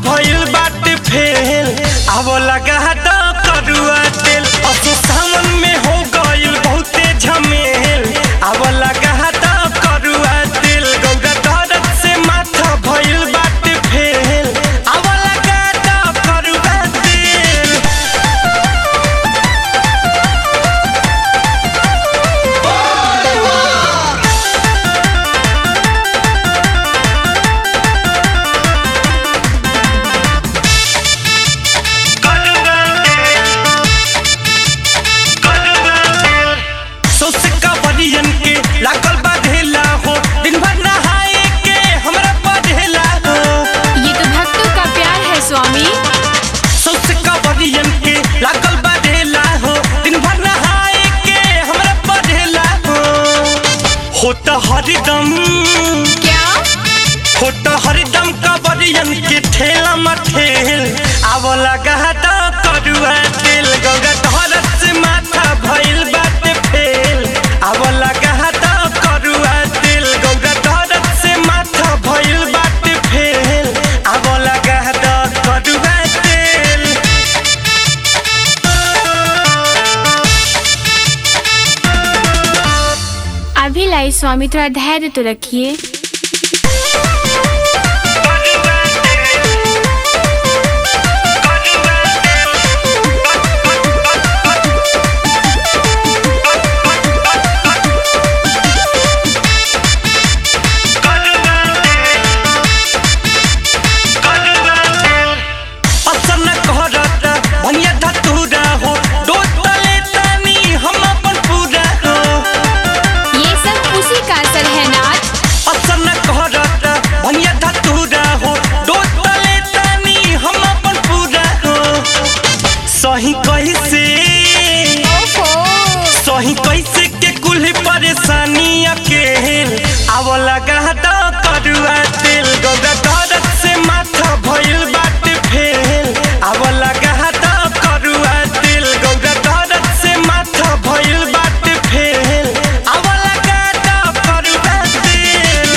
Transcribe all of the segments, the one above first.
भइल बाटे फेल अब लगा तो करुआ तेल असो सावन में हो गइल बहुते झमेल अब लगा तो करुआ तेल गौरा दर्द से माथा भइल बाटे फेल अब लगा तो करुआ तेल सोस का बनियन के लागल बा ढेला हो दिन भर नहाए के हमरा पढ़ेला हो ये तो भक्तों का प्यार है स्वामी सोस का बनियन के लागल बा ढेला हो दिन भर नहाए के हमरा पढ़ेला हो होता हरदम क्या होता हरदम का बनियन के ठेला मठेल आव लगा तो करुआ तेल गंगा धरत से माथा भइल बाटे फेल आव लगा तो करुआ तेल गंगा धरत से माथा भइल बाटे फेल आव लगा तो करुआ तेल अभी लाई स्वामी थोड़ा धैर्य तो रखिए असर न कहरता भनिया धतूरा हो डोट तले तानी हम अपन पूरा हो ये सब उसी का असर है नाथ असर न कहरता भनिया धतूरा हो डोट तले तानी हम अपन पूरा हो सही कैसे ओफो सही कैसे के कुल परेशानी अकेल आव लगा तो करुआ तेल गंगा दर्द से माथा भइल बाटे फेल आव लगा तो करुआ तेल गंगा दर्द से माथा भइल बाटे फेल आव लगा तो करुआ तेल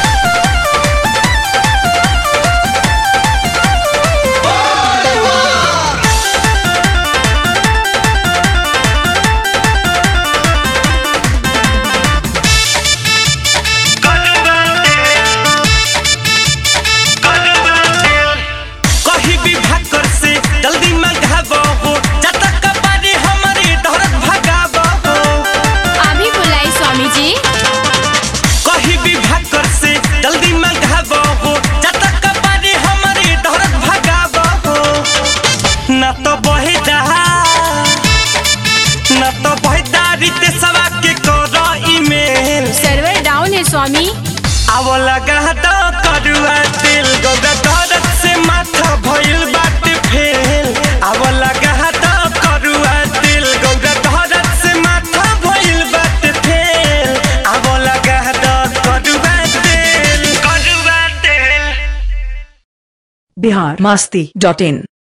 कहीं भी भाकर से जल्दी मंगाबो हो जब तक कबाड़ी हमारी दौड़त भगाबो हो अभी बुलाई स्वामी जी कहीं भी भाकर से जल्दी मंगाबो हो जब तक कबाड़ी हमारी दौड़त भगाबो हो न तो बहे जहा न तो बहे दारी ते सवा के करो ईमेल सर्वर डाउन है स्वामी आव लगा तो करुआ तेल गंगा दर्द से माथा भइल बाटे फेल आव लगा तो करुआ तेल गंगा दर्द से माथा भइल बाटे फेल आव लगा तो करुआ तेल करुआ तेल बिहार मास्ती डॉट इन